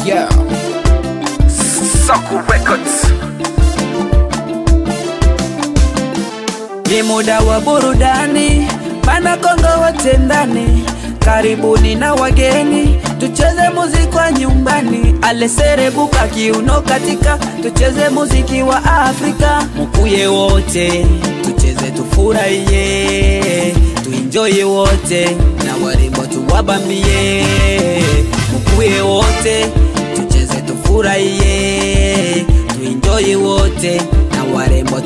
Yeah. Soku Records. Ni muda wa burudani, pana Kongo wote ndani, karibuni na wageni, tucheze muziki wa nyumbani, aleserebuka kiuno katika, tucheze muziki wa Afrika, mukuye wote, tucheze tufurahie, tuinjoye wote, na warembo tuwabambie, mukuye wote, tucheze tufurahie, tuinjoye wote na warembo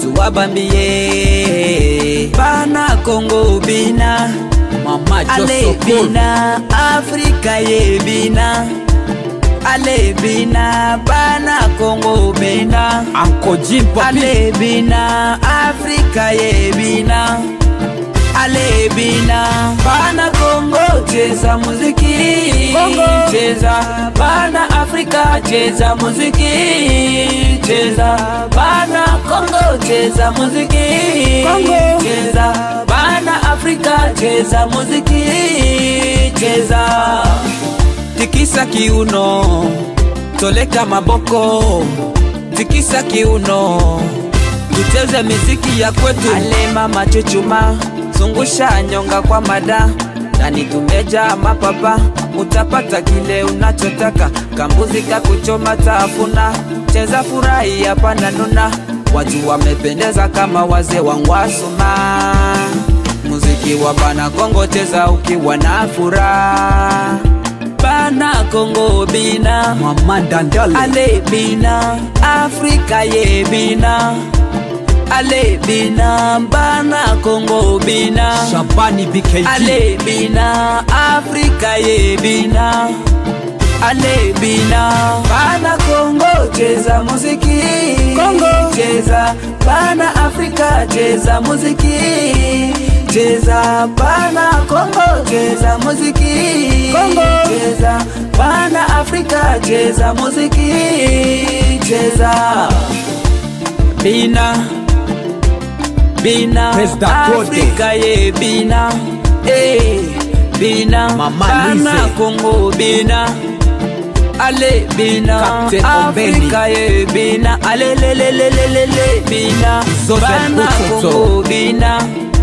tuwabambie bana Kongo bina Mama ale Josoko. bina Afrika ye bina ale bina bana Kongo bina Uncle Jim Papi. ale bina Afrika ye bina ale bina bana Kongo cheza muziki Kongo. cheza bana Afrika cheza muziki cheza bana Kongo cheza muziki Kongo. cheza bana Afrika cheza muziki cheza tikisa kiuno toleka maboko tikisa kiuno tucheze miziki ya kwetu alema machuchuma zungusha nyonga kwa mada ndani tumeja mapapa utapata kile unachotaka kambuzi kakuchoma tafuna cheza furahi hapana nuna watu wamependeza kama wazee wangwasuma muziki wa bana kongo cheza ukiwa na furaha bana kongo bina Mama Dandale. ale bina afrika ye bina ale bina bana kongo bina Shabani BKG. ale bina afrika ye bina ale bina bana kongo cheza muziki Kongo. cheza bana afrika cheza muziki cheza bana kongo cheza muziki Kongo. cheza bana afrika cheza muziki cheza bina bina President Claude. afrika ye bina eh bina Mama bana Lise. kongo bina ale bina Captain Ombeni. afrika ye bina ale le le le le le le bina Zozen bana Butoto. kongo bina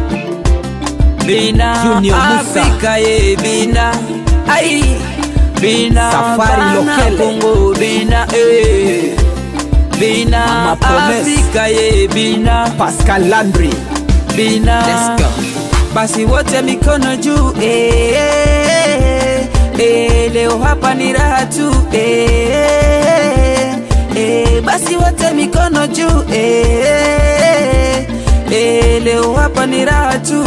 bina Junior Musa. afrika ye bina ai bina Safari bana Lokele. kongo bina eh bina Mama Promise. afrika ye bina Pascal Landry. bina Let's go. basi wote mikono juu eh, eh, eh, leo hapa ni raha tu eh, eh, basi wote mikono juu eh, eh, leo hapa ni raha tu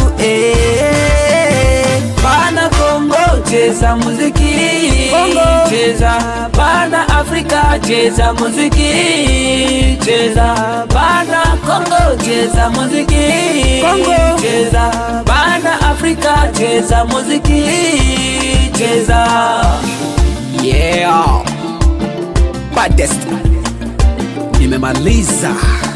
eh, bana Kongo cheza muziki Kongo. cheza bana Afrika cheza muziki cheza bana Kongo cheza muziki Kongo. cheza bana Afrika cheza muziki cheza Yeah. Baddest. Nimemaliza.